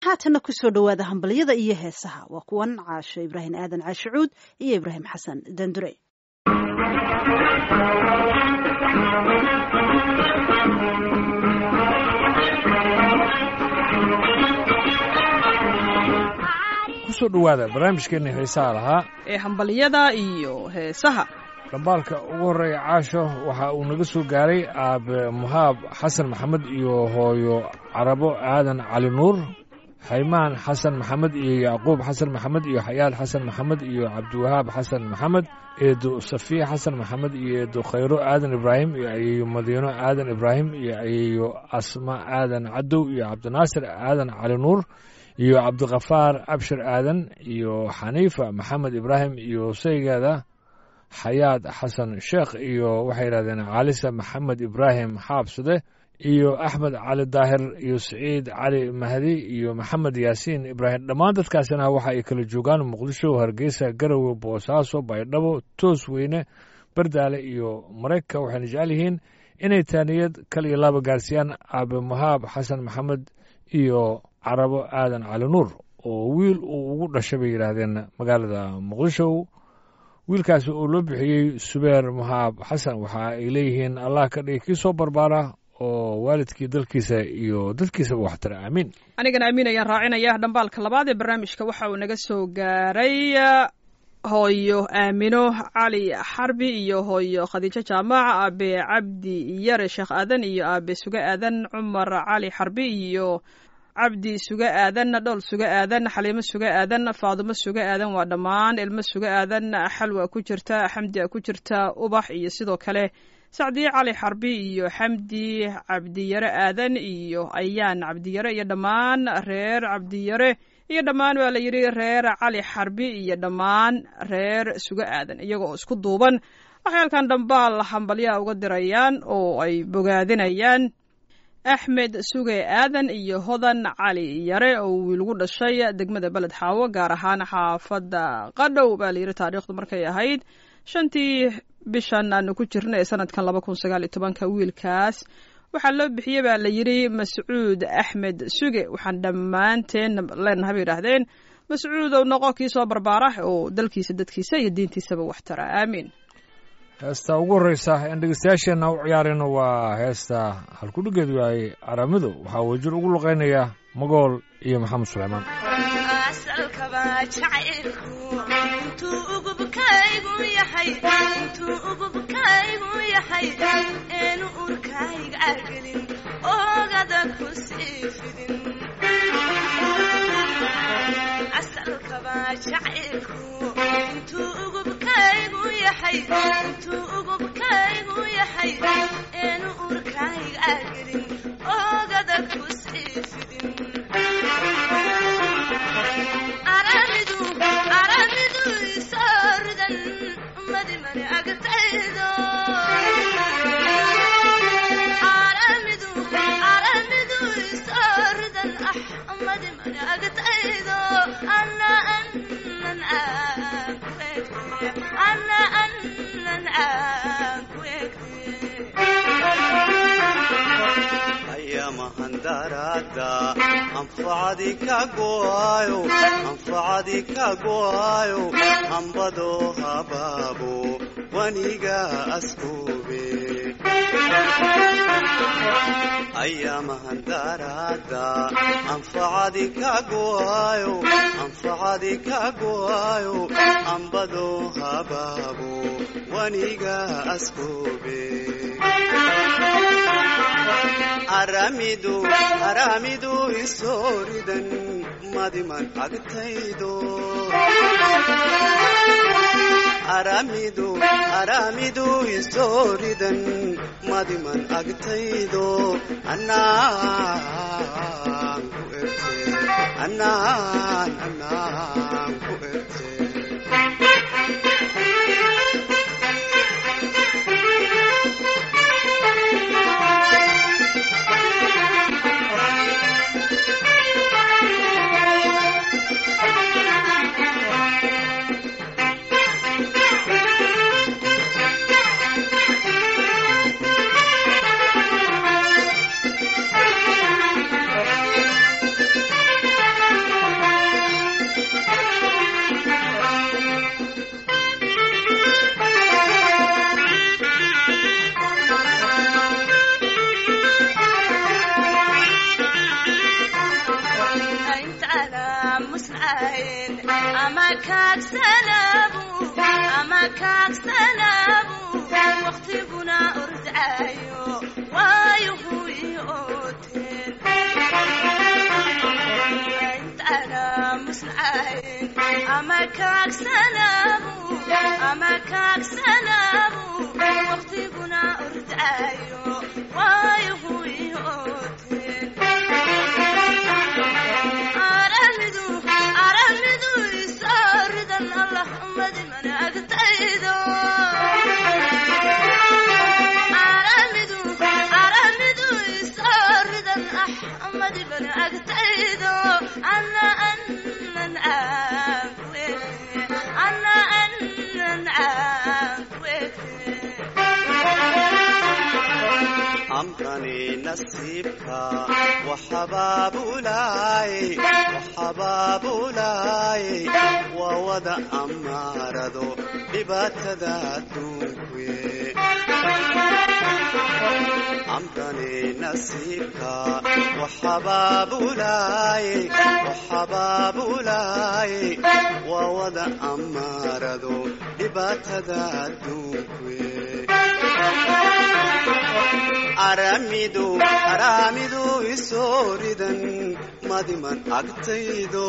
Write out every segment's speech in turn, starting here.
haatanna kusoo dhowaada hambalyada iyo heesaha waa kuwan caasho ibraahim aadan caashicuud iyo ibraahim xasan dandure kusoo dhowaada barnaamijkeenna heesaha lahaa ee hambalyada iyo heesaha dhambaalka ugu horreeya caasho waxa uu naga soo gaaray aabe muhaab xasan maxamed iyo hooyo carabo aadan cali nuur haymaan xasan maxamed iyo yacquub xasan maxamed iyo xayaad xasan maxamed iyo cabdiwahaab xasan maxamed eedo safiya xasan maxamed iyo eedo khayro aadan ibraahim iyo ayeeyo madiino aadan ibraahim iyo ayeeyo asma aadan cadow iyo cabdinaasir aadan cali nuur iyo cabdikhafaar abshir aadan iyo xaniifa maxamed ibraahim iyo saygeeda xayaad xasan sheekh iyo waxay yidhahdeen caalisa maxamed ibraahim xaabsade iyo axmed cali daahir iyo siciid cali mahdi iyo maxamed yaasiin ibraahim dhammaan dadkaasina waxa ay kala joogaan muqdisho hargeysa garowe boosaaso baydhabo toos weyne bardaale iyo maraykanka waxayna jecel yihiin inay taaniyad kal iyo laba gaarsiiyaan aabe muhaab xasan maxamed iyo carabo aadan cali nuur oo wiil uu ugu dhashay bay yidhaahdeen magaalada muqdisho wiilkaasi oo loo bixiyey subeer muhaab xasan waxa ay leeyihiin allah ka dhigi kii soo barbaara oo waalidkii dalkiisa iyo dadkiisaba waxtara aamiin anigana amiin ayaan raacinaya dhambaalka labaad ee barnaamijka waxa uu naga soo gaaray hooyo aamino cali xarbi iyo hooyo khadiijo jaamac aabe cabdi yare sheekh aadan iyo aabe suge aadan cumar cali xarbi iyo cabdi suge aadan dhool suge aadan xaliimo suge aadan faadumo suge aadan waa dhammaan ilmo suge aadan xalwa ku jirta xamdi ku jirta ubax iyo sidoo kale sacdiye cali xarbi iyo xamdi cabdiyare aadan iyo ayaan cabdiyare iyo dhammaan reer cabdiyare iyo dhammaan waa la yidhi reer cali xarbi iyo dhammaan reer suge aadan iyagoo isku duuban waxay halkan dhambaal hambalyaha uga dirayaan oo ay bogaadinayaan axmed suge aadan iyo hodan cali yare oo wiilgu dhashay degmada beled xaawo gaar ahaan xaafadda qadhow baa layidhi taariikhdu markay ahayd shantii bishan aanu ku jirna ee sanadkan laba kun sagaal iyo tobanka wiilkaas waxaa loo bixiyey baa la yidhi mascuud axmed suge waxaan dhammaanteen leenahay bay yidhaahdeen mascuud ou noqo kii soo barbaara oo dalkiisa dadkiisa iyo diintiisaba wax tara aamiin heesta ugu horreysa aan dhegeystayaasheenna u ciyaarayno waa heesta halkudhigeedu yahay aramido waxaa wajir ugu luqaynaya magool iyo maxamed suleymaan asalkaba jacaylku intuu ugubkaygu yahay intuu ugubkaygu yahay eenu urkayga gelin ogada ku sii fidin asalkaba jacaylku intuu ugubkaygu yahay intuu ugubkaygu yahay eenu urkayga gelin ogada ku sii fidin aramidu aramidu isooridan madimani agtaydo aramidu aramidu isooridan ah madimani agtaydo ana anan aan ku egte ana anan aan ku ayamahandarada anfacadi ka go'ayo anfacadi ka go'ayo hambado habaabo waniga askube ayamahandarada anfacadi ka go'ayo anfacadi ka go'ayo hambado habaabo waniga askube aramidu aramidu isooridan madiman agtaydo aramidu aramidu isooridan madiman agtaydo anaan ku erte anaan anaan ku erte urdacayn ama kaagsanaabu ama kaagsanaabu waqtiguna urdacayo waayuhu ii ooteen intana musnacayn ama kaagsanaabu ama kaagsanaabu waqtiguna urdacayo waayuhu ii ooteen aramidu aramidu isaaridan allah umadi mana agtaydo aramidu aramidu isaaridan ah umadi mana agtaydo ana anan caafwe ana anan caafwe amkani nasiibka waxabaabulaay waxabaabulaay waa wada amaarado dhibaatada adduunkuye amkani nasiibka waxabaabulaay waxabaabulaay waa wada amaarado dhibaatada adduunkuye aramidu aramidu isooridan madiman agtaydo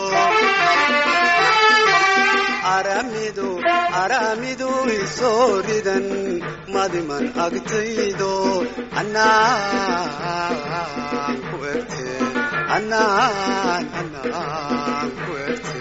aramidu aramidu isooridan madiman agtaydo anaan ku egte anaan anaan ku egte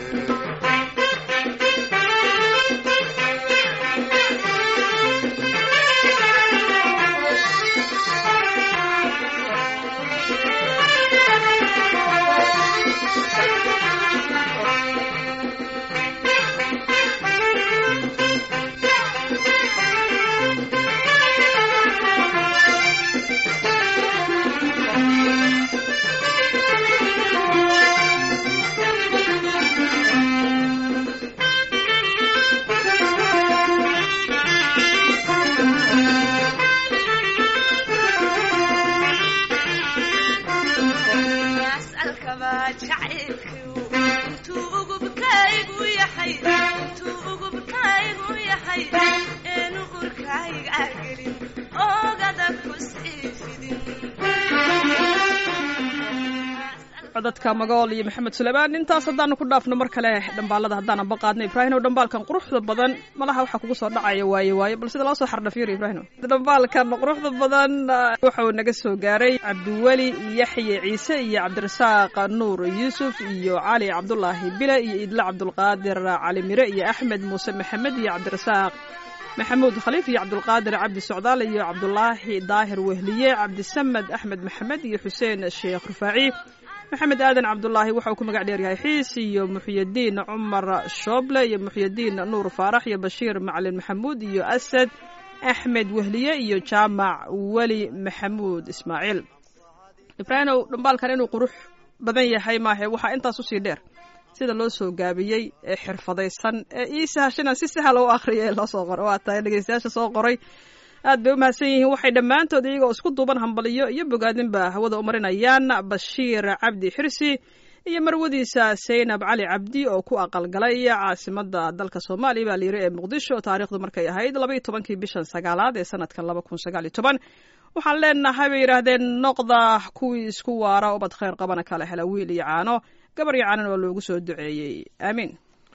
as'alkaba jacaylkiu intuu ugubkaygu yahay intuu ugubkaygu yahay eenu urkayga gelin oogada ku sii fidin codadka magool iyo maxamed suleymaan intaas haddaanu ku dhaafno mar kale dhambaalada haddaanan baqaadno ibraahino dhambaalkan quruxda badan malaha waxaa kugu soo dhacaya waaye waaye bal sida loo soo xardhafiiro ibraahino dhambaalkan quruxda badan ah, waxa uu naga soo gaaray cabdiweli yaxye ciise iyo cabdirasaaq nuur yuusuf iyo cali cabdulaahi bile iyo idle cabdulqaadir cali mire iyo axmed muuse maxamed iyo cabdirasaaq maxamuud khaliif iyo cabdulqaadir cabdi socdaal iyo cabdulaahi daahir wehliye cabdisamed axmed maxamed iyo xuseen sheekh rufaaci maxamed aadan cabdulaahi waxa uu ku magac dheeryahay xiis iyo muxyadiin cumar shooble iyo muxyadiin nuur faarax iyo bashiir macalin maxamuud iyo asad axmed wehliye iyo jaamac weli maxamuud ismaaciil ibraahimow dhambaalkan inuu qurux badan yahay maahe waxaa intaas usii dheer sida loo soo gaabiyey ee xirfadaysan ee ii sahashana si sahal u akhriya ee loo soo qoray waa tahay dhegeystayaasha soo qoray aad bay u mahadsan yihiin waxay dhammaantood iyagoo isku duuban hambaliyo iyo bogaadinba hawada u marinayaan bashiir cabdi xirsi iyo marwadiisa saynab cali cabdi oo ku aqalgalay caasimada dalka soomaaliya baa layiri ee muqdisho taariikhdu markay ahayd labaiyo tobankii bishan sagaalaad ee sanadkan laba kun sagaal iyo toban waxaan leenahay bay yidhaahdeen noqda kuwii isku waara ubad khayr qabana kala hela wiil iyo caano gabar iyo caanan waa loogu soo duceeyey aamiin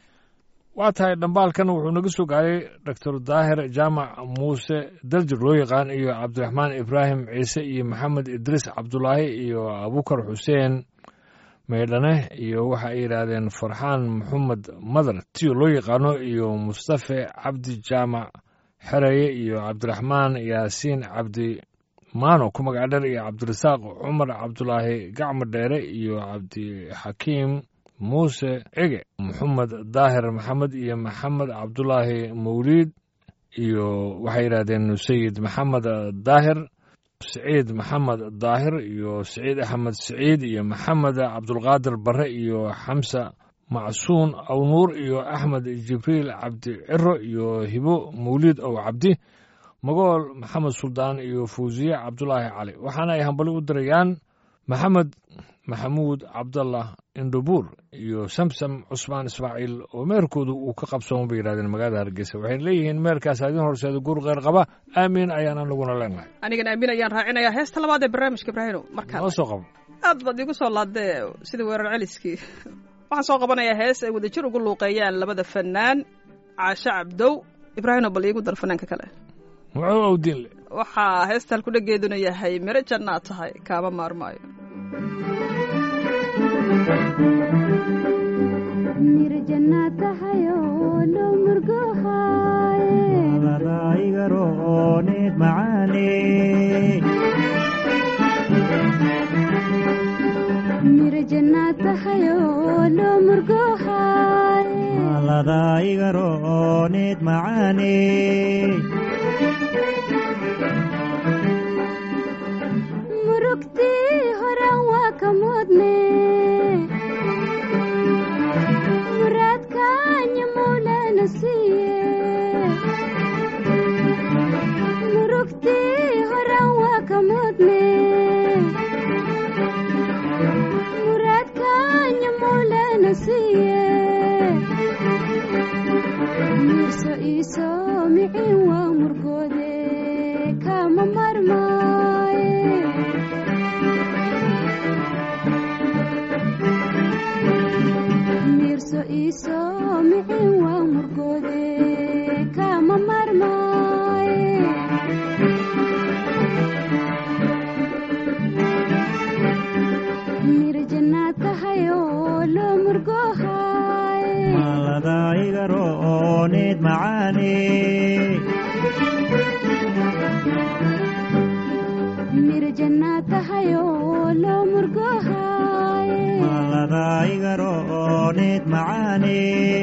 waa tahay dhambaalkan wuxuu naga soo gaaray doctor daahir jaamac muuse daljir loo yaqaan iyo cabdiraxmaan ibraahim ciise iyo maxamed idriis cabdulaahi iyo abukar xuseen maydhane iyo waxa ay yidhaahdeen farxaan maxamed madar tiyo loo yaqaano iyo mustafe cabdi jaamac xereye iyo cabdiraxmaan yaasiin cabdi maano ku magac dheer iyo cabdirasaaq cumar cabdulaahi gacmo dheere iyo cabdixakiim muuse cege maxamed daahir maxamed iyo maxamed cabdulaahi mawliid iyo waxay yidhahdeen sayid maxamed daahir siciid maxamed daahir iyo siciid axmed siciid iyo maxamed cabdulqaadir bare iyo xamsa macsuun awnuur iyo axmed jibriil cabdi ciro iyo hibo mawliid ow cabdi magool maxamed suldaan iyo fuusiye cabdulaahi cali waxaana ay hambali u dirayaan maxamed maxamuud cabdallah indhubuur iyo samsam cusmaan ismaaciil oo meerkoodu uu ka qabsoon bay yidhahdeen magaalada hargeysa waxayna leeyihiin meerkaas idin horseeda guur kheyr qaba aamiin ayaan anaguna leenahay anigan aamin ayaan raacinayaa heesta labaad ee barnaamijka ibraahino markaa noo soo qabo aad baad igu soo laadee sidii weerar celiskii waxaan soo qabanayaa hees ay wadajir ugu luuqeeyaan labada fanaan caashe cabdow ibraahino bal iigu dar fanaanka kale muxuu awdiin le waxaa heesta halkudhageeduna yahay miro jannaad tahay kaama maarmaayo ladaigaroonid macaane ladaigaroonid macaane murugtii horan waa ka mudne muraadkaanya mawlana siiye murugtii horan waa ka mudne muraadkaanya mawlana siiye mirso iiso micin waa murgoode kama marmaaye mirso iiso micin waa murgoode kama marmaaye mir jannaad tahay oo loo murgohaye ladaigaroonid macaane mir jannaad tahay oo loo murgohaye ladaigaroonid macaane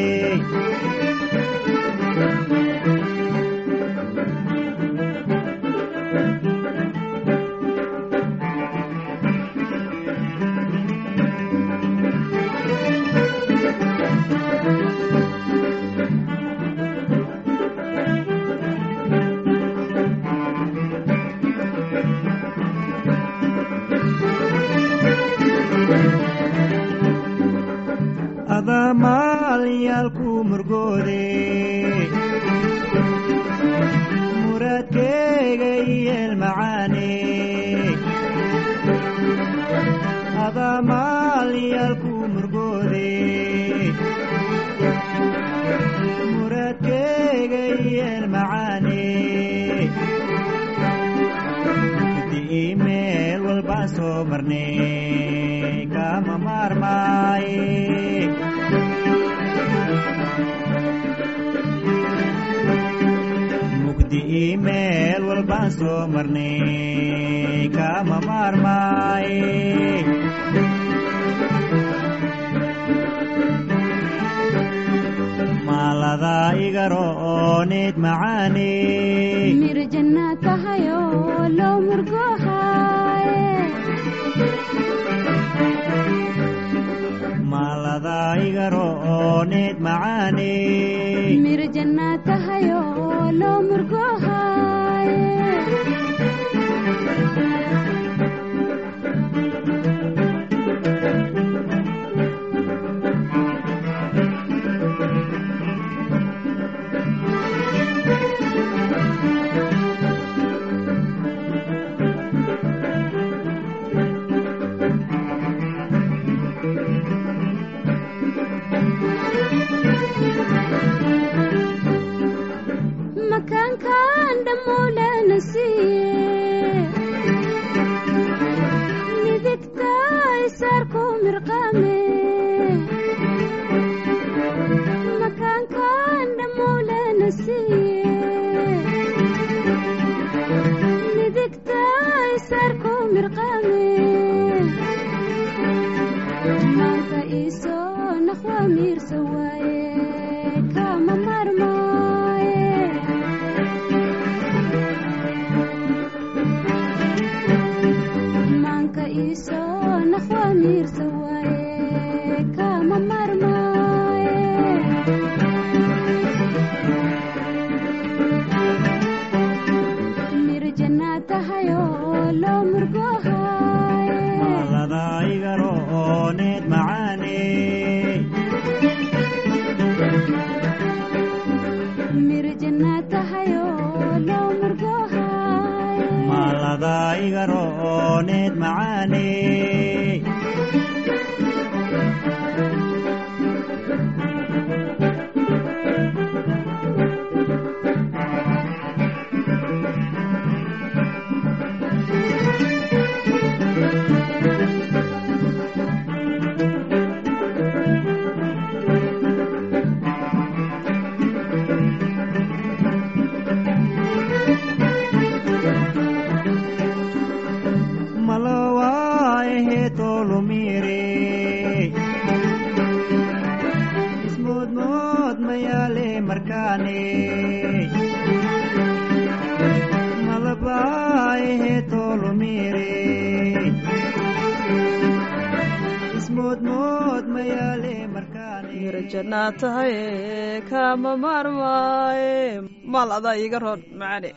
adaa maalyaalku murgoode muraadkeyga iyeel macaane adaa maalyaalku murgoode muraadkeyga iyeel macaane di meel walbaan soo marnay kama maarmaaye mugdi ii meel walbaan soo marnay kama maarmaaye maaladaa igaroonid macaane mir jannaad tahay oo loo murgohaye maaladaa igaroonid macaane mir jannaad tahay oo loo murgohaye makaankan dhammuulana siiye midigta isaarku mirqaame makaankan dhammuulana siiye midigta isaarku mirqaame maanka iisoo naqwa miirsa waaye kama marmaaye maanka iisoo naqwa miirsa waaye kama marmaaye mir jannaad tahay oo loo murgohaye maaladaa igaroonid macaane mir jannaad tahayoo loo murgoohay maaladaa iga ro'ooneed macaane malowaahe tolumire ismoodmood mayaale markaane malabaahe tolumire ismoodmood mayaale markaane mira jannaad tahay kama maarmaaye maal adaa iiga roon macaane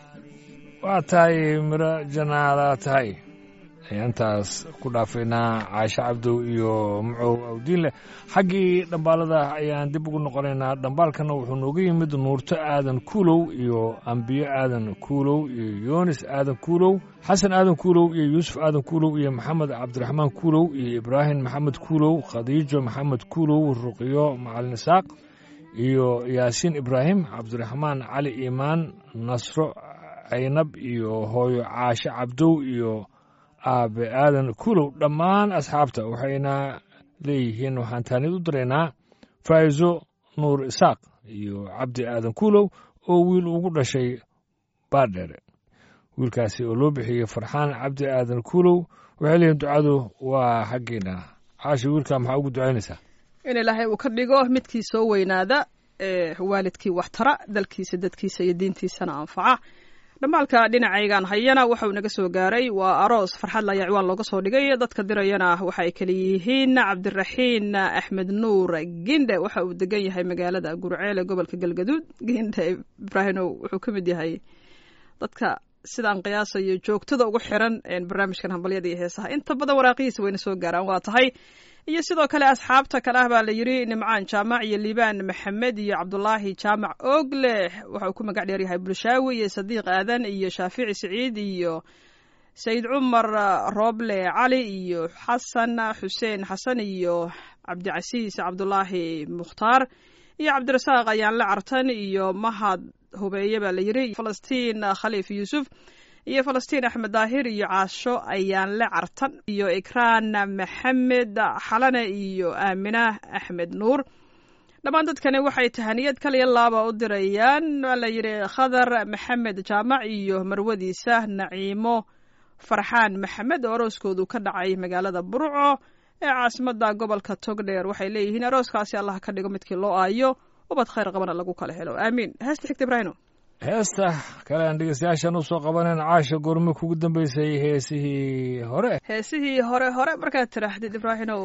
waa tahay miro janaala tahay ayaantaas ku dhaafaynaa caashe cabdow iyo mucow awdiinleh xaggii dhambaalada ayaan dib ugu noqonaynaa dhambaalkana wuxuu nooga yimid nuurto aadan kuulow iyo ambiyo aadan kuulow iyo yoonis aadan kuulow xasan aadan kuulow iyo yuusuf aadan kuulow iyo maxamed cabdiraxmaan kuulow iyo ibraahim maxamed kuulow khadiijo maxamed kuulow ruqyo macalin isaaq iyo yaasiin ibraahim cabdiraxmaan cali iimaan nasro caynab iyo hooyo caashe cabdow iyo aabe aadan kuulow dhammaan asxaabta waxayna leeyihiin waxaan taanid u diraynaa faa'izo nuur isaaq iyo cabdi aadan kuulow oo wiil ugu dhashay baadheere wiilkaasi oo loo bixiyey farxaan cabdi aadan kuulow waxay leeyihin ducadu waa xaggeena caashi wiilkaa maxaa ugu ducaynaysaa in ilaahay uu ka dhigo midkii soo weynaada ee waalidkii waxtara dalkiisa dadkiisa iyo diintiisana anfaca dhammaalka dhinacaygan hayana waxa uu naga soo gaaray waa aroos farxad layaa ciwaan looga soo dhigay dadka dirayana waxa ay kala yihiin cabdiraxiin axmed nuur gindhe waxa uu degan yahay magaalada gurceele gobolka galgaduud gindhe ibraahimow wuxuu ka mid yahay dadka sidaan qiyaasayo joogtada ugu xiran barnaamijkan hambalyada iyo heesaha inta badan waraaqihiisa wayna soo gaaraan waa tahay iyo sidoo kale asxaabta kale ah baa la yidhi nimcaan jaamac iyo liibaan maxamed iyo cabdulaahi jaamac oogleh waxa uu ku magac dheeryahay bulshaawi iyo sadiiq aadan iyo shaafici siciid iyo sayid cumar rooble cali iyo xasan xuseen xasan iyo cabdicasiis cabdulaahi mukhtaar iyo cabdirasaaq ayaanle cartan iyo mahad hubeeye baa la yidhi falastiin khaliif yuusuf iyo falastiin axmed daahir iyo caasho ayaanle cartan iyo ikraan maxamed xalane iyo aamina axmed nuur dhammaan dadkani waxay tahaniyad kaliya laaba u dirayaan waa la yidhi khadar maxamed jaamac iyo marwadiisa naciimo farxaan maxamed oo arooskoodu ka dhacay magaalada burco ee caasimada gobolka togdheer waxay leeyihiin arooskaasi allah ka dhigo midkii loo aayo ubad khayr qabana lagu kala helo aamiin heesta xigta ibraahino heesta kale aan dhegeystayaashan u soo qabanayn caasha goorme kugu dambeysay heesihii hore heesihii hore hore markaad tidhaahdid ibraahinow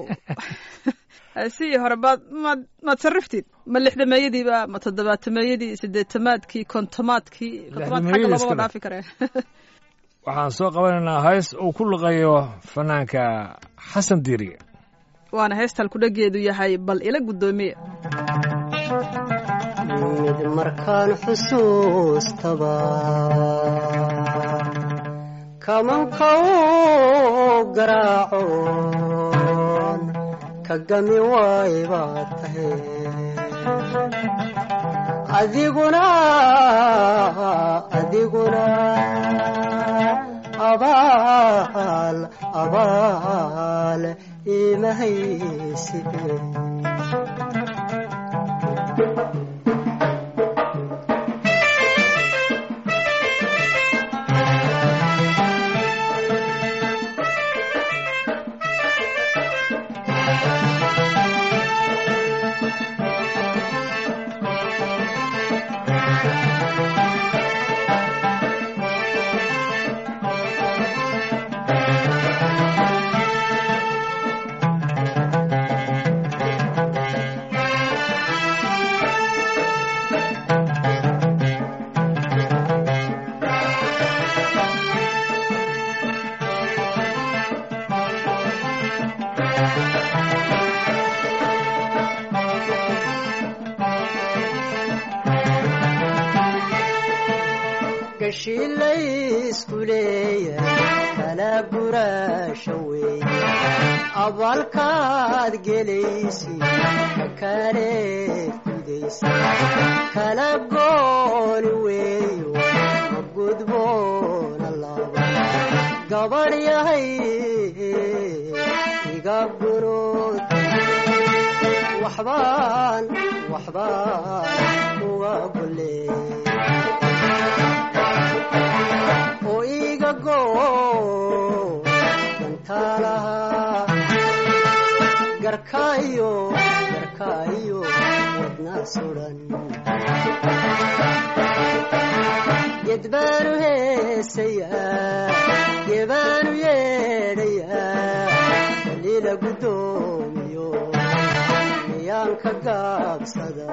heesihii hore baad maad maad sarriftid ma lixdameeyadiiba ma toddobaatameeyadii sideetamaadkii kontomaadkii kontomaad xagga Lixdameeyadii loomaba iska dhaafi karee waxaan soo qabanaynaa hees uu ku luqeeyo fanaanka xasan diiriye waana heesta halkudhageedu yahay bal ila guddoomiye mid markaan xusuustaba kamanka u garaacoon ka gami waay baad tahay adiguna adiguna abaal abaal imahaysidee meeshii laysku leeyahay kala guraasha weeye abaalkaad gelaysi kale fidaysa kala gooni weeyo ma gudboona laba gabadh yahay iga gunood waxbaan waxbaan uga golee oo iga goo dantaalaha garkaayo garkaayo wadna sudan gedbaanu heesayaa gebaanu yeedhayaa kaliila guddoomiyo miyaanka gaabsada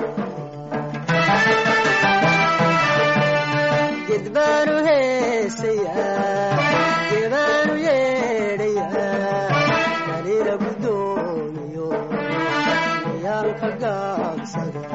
gedbaanu heesayaa gebaanu yeedhayaa kaliila guddoomiyo miyaanka gaabsada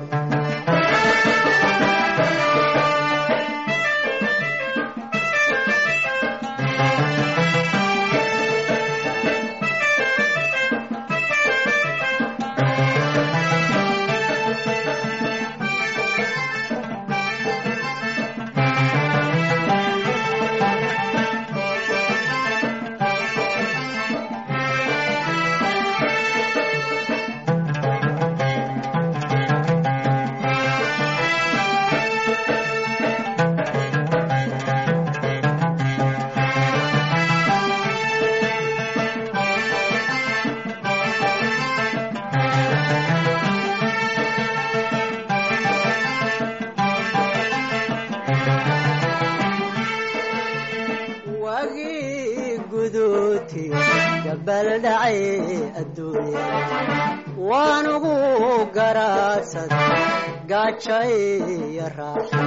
wagii guduuti gabal dhacay adduunya waanugu garaasada gaaja iyo raaxa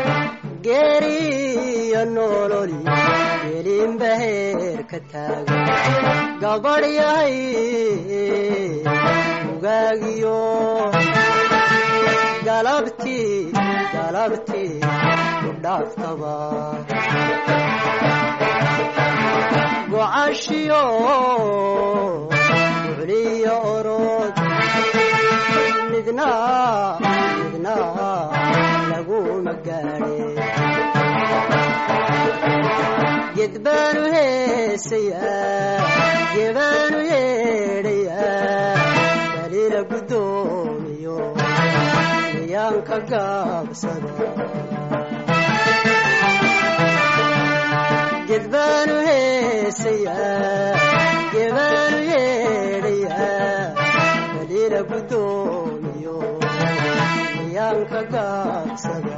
geeriyo nololi gelinba heer ka taaga gabadh yahay ugaagiyo galabtii galabtii ku dhaaftaba gocashiyo ducliyo orod midna midna laguma gaadhe gedbaanu heesayaa gebaanu yeedhayaa kaliila guddoomiyo miyaanka gaabsada gedbaanu heesayaa gebaanu yeedhayaa kaliila guddoomiyo miyaanka gaabsada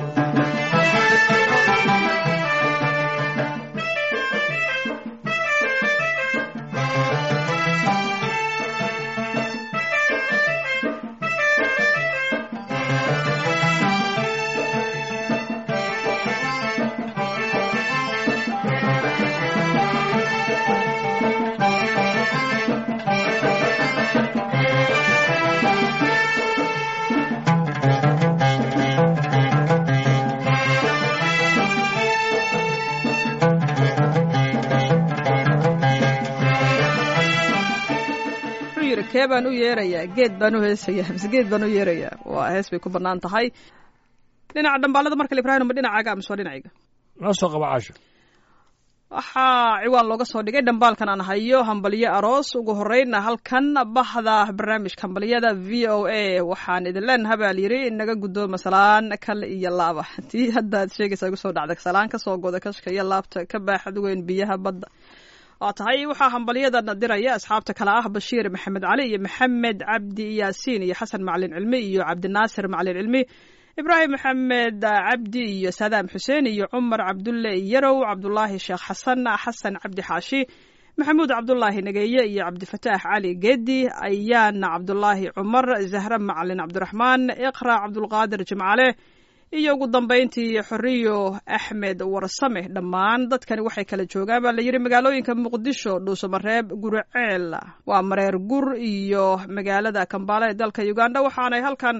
wuxuu yidhi kee baan u yeerayaa geed baan u heesayaa mise geed baan u yeerayaa waa hees bay ku bannaan tahay dhinaca dhambaalada markale ibraahim ma dhinacaaga mise waa dhinacayga noo soo qaba caasho waxaa ciwaan looga soo dhigay dhambaalkan aan hayo hambalyo aroos ugu horeyna halkan bahda barnaamijka hambalyada v o a waxaan idin leenaha baa layidhi naga guddooma salaan kal iyo laaba tii haddaad sheegaysa igu soo dhacda salaan kasoo goda kashka iyo laabta ka baaxad weyn biyaha badda waa tahay waxaa hambalyadan diraya asxaabta kale ah bashiir maxamed cali iyo maxamed cabdi yaasiin iyo xasan macalin cilmi iyo cabdinaasir macalin cilmi ibraahim maxamed cabdi iyo saadaam xuseen iyo cumar cabdulle yarow cabdulaahi sheekh xasan xasan cabdi xaashi maxamuud cabdulaahi nageeye iyo cabdifataax cali geedi ayaana cabdulaahi cumar zahre macalin cabdiraxmaan iqra cabdulqaadir jimcale iyo ugu dambayntii xoriyo axmed warsame dhammaan dadkani waxay kala joogaan baa layidhi magaalooyinka muqdisho dhuusamareeb guriceel waa mareer gur iyo magaalada kambaale ee dalka uganda waxaanay halkan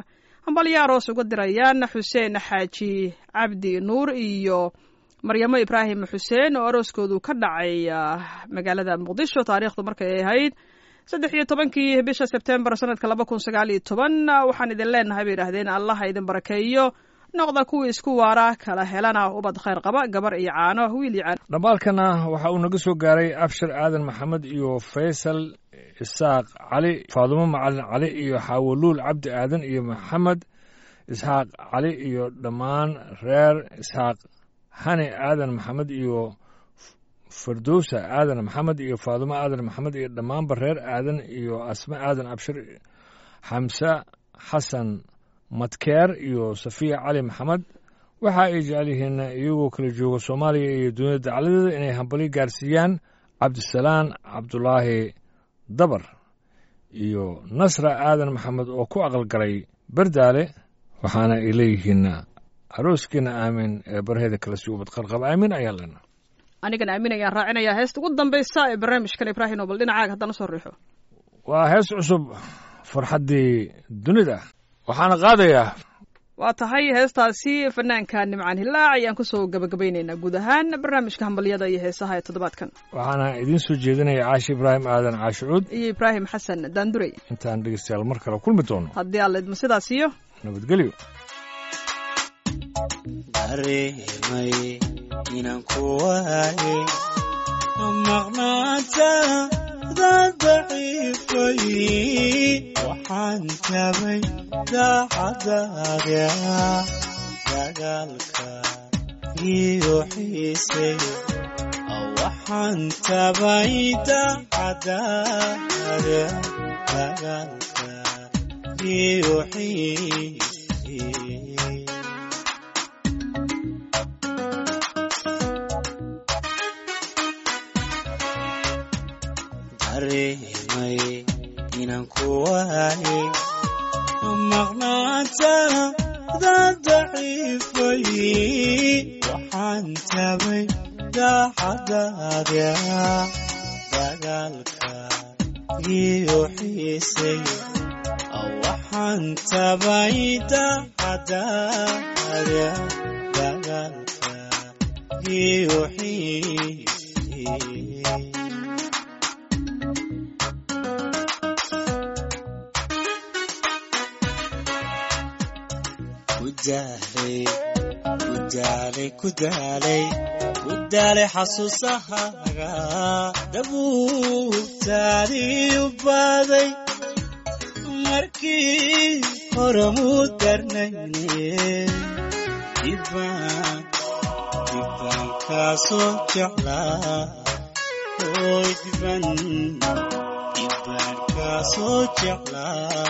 hambalyo aroos uga dirayaan xuseen xaaji cabdi nuur iyo maryamo ibraahim xuseen oo arooskoodu ka dhacay magaalada muqdisho taariikhdu markay ahayd saddex iyo tobankii bisha sebtembar sanadka laba kun sagaal iyo toban waxaan idin leenahay bay yidhahdeen allaha idin barakeeyo noqda kuwii isku waara kala helana ubad khayr qaba gabar iyo caano wiil iyo caano dhambaalkana waxa uu naga soo gaaray abshir aadan maxamed iyo faysal isaaq cali faadumo macalin cali iyo xaawoluul cabdi aadan iyo maxamed isxaaq cali iyo dhammaan reer isxaaq hani aadan maxamed iyo firdowsa aadan maxamed iyo faadumo aadan maxamed iyo dhammaanba reer aadan iyo asme aadan abshir xamse xasan madkeer iyo safiya cali maxamed waxa ay jecel yihiin iyagoo kala jooga soomaaliya iyo dunida dacladeeda inay hambali gaarsiiyaan cabdisalaan cabdulaahi dabar iyo nasra aadan maxamed oo ku aqalgalay berdaale waxaana ay leeyihiin arooskiina aamin ee barheeda kale si ubad qarqab aamin ayaan lena anigana aamin ayaan raacinayaa heesta ugu dambaysa ee barnaamijkan ibraahim oo bal dhinacaaga haddana soo riixo waa hees cusub farxaddii dunida waxaana qaadayaa waa tahay heestaasi fanaanka nimcaan hilaac ayaan kusoo gabagabaynaynaa guud ahaan barnaamijka hambalyada iyo heesaha ee toddobaadkan waxaana idiin soo jeedinaya caashi ibraahim aadan caashicuud iyo ibraahim xasan daandurey intaan dhegeystayaal mar kale kulmi doono haddii alla idmo sidaas iyo nabadgelyo dareemay inaan ku waaye maqnaantaada daciifay waxaan tabay daacadaada dagaalka iyo xiisay waxaan tabay daacadaada dagaalka iyo xiisay dareemay inaan ku waaye maqnaantaada daciifay waxaan tabay daacadaada dagaalka iyo xiisay waxaan tabay daacadaada dagaalka iyo xiisay kudaalay kudaalay kudaalay kudaalay xasuusahaaga dabuubtaadii u baaday markii hore muu darnayne dibaan dibaan kaasoo jeclaa oy diban dibaan kaasoo jeclaa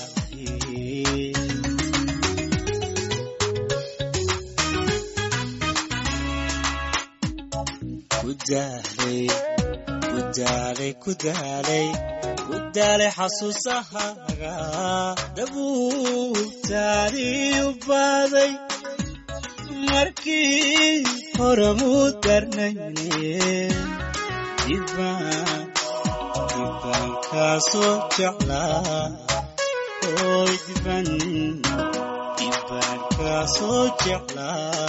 kudaalay kudaalay kudaalay kudaalay xasuusahaaga dabuubtaadii u baaday markii hore muu darnayne dibaan dibaan kaasoo jeclaa oy diban dibaan kaasoo jeclaa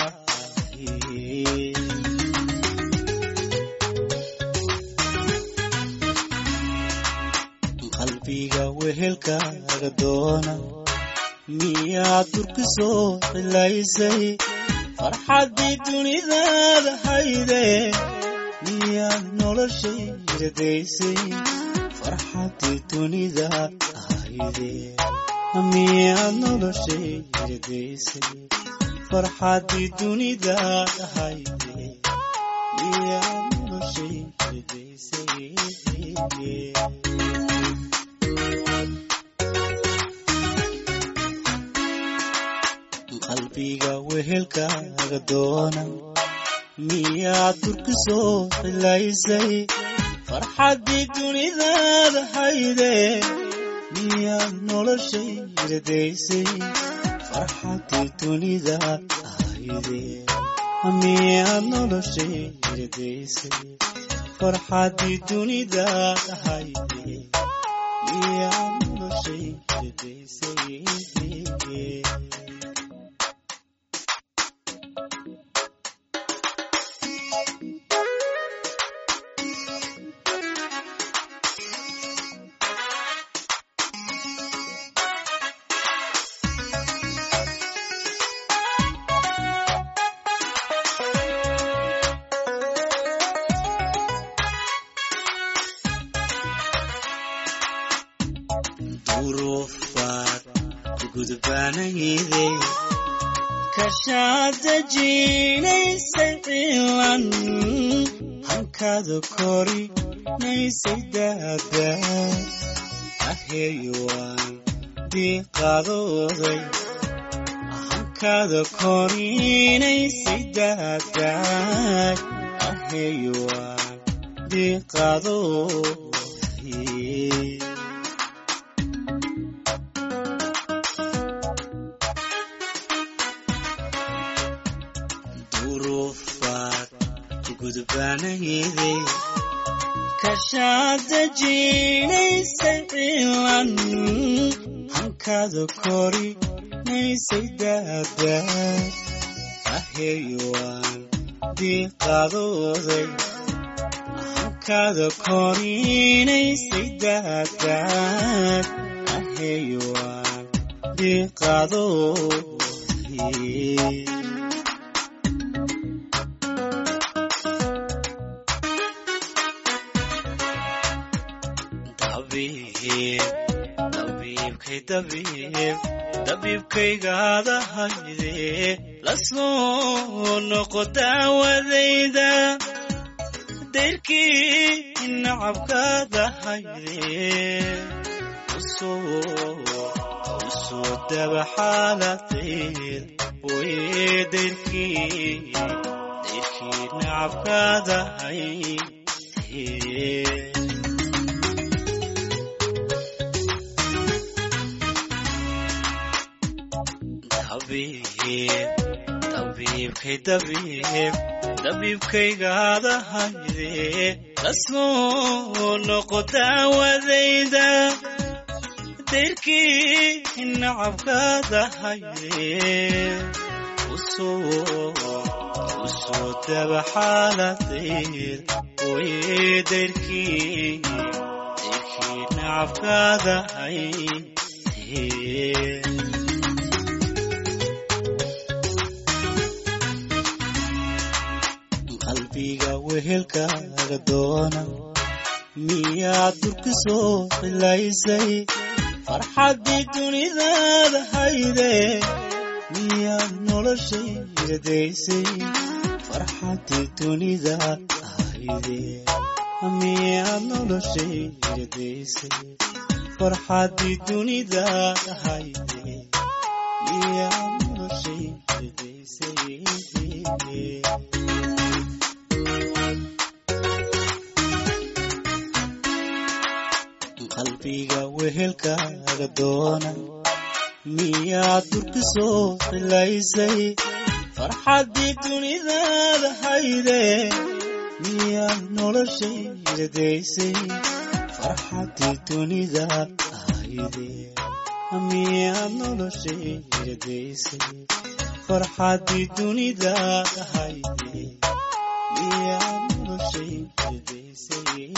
qalbiga wehelkaaga doona miyaad turkisoo cilaysay farxaddii dunidaada hayde miyaad noloshay radaysay farxaddii dunidaad hayde miyaad noloshay radaysay farxaddii dunidaad hayde miyaad noloshay radaysay qalbiga wehelkaaga doona miyaad turkisoo cilaysay farxaddii dunidaada hayde miyaad noloshay radaysay farxaddii dunidaad hayde miyaad noloshay radaysay farxaddii dunidaad hayde miyaad noloshay radaysay duruufaad gudbanayde kashaada jiinaysay cilan hankaada korinaysay daada aheeyuwaan diiqadooday hankaada korinaysay daadaay aheeyuwaan diiqadooday duruufaad gudbanayde kashaada jiinaysay cilan hankaada korinaysay daada aheeyuwaan diiqadooday hankaada korinaysay daadaad aheeyuwaan diiqadooday dabiibkay dabiib dabiibkaygaada hayde la soo noqo daawadayda dayrkii nacabkaada hayde usoo dabaxaaladeed way dayrkii dayrkii nacabkaada hayde dabiibkay dabiib dabiibkaygaada hayde la soo noqo daawadayda dayrkii nacabkaada hayde usoo dabaxaaladeed way dayrkii dayrkii nacabkaada hayde qalbiga wehelkaaga doona miyaad durka soo qilaysay farxaddii dunidaada hayde miyaad noloshayga daysay farxaddii dunidaad hayde miyaad noloshayga daysay farxaddii dunidaad hayde miyaad noloshayga daysay qalbiga wehelkaaga doona miyaad durka soo qilaysay farxaddii dunidaada hayde miyaad noloshayga daysay farxaddii dunidaad hayde miyaad noloshayga daysay farxaddii dunidaad hayde miyaad noloshayga daysay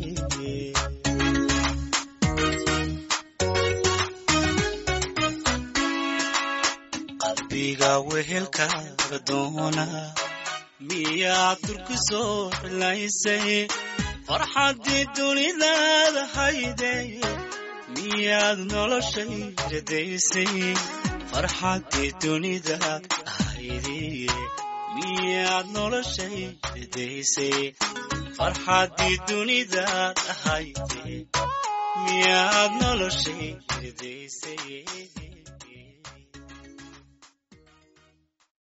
qalbiga wehelkaaga doona miyaad durka soo xilaysay farxaddii dunidaada hayde miyaad noloshayga daysay farxaddii dunidaad hayde miyaad noloshayga daysay farxaddii dunidaad hayde miyaad noloshayga daysay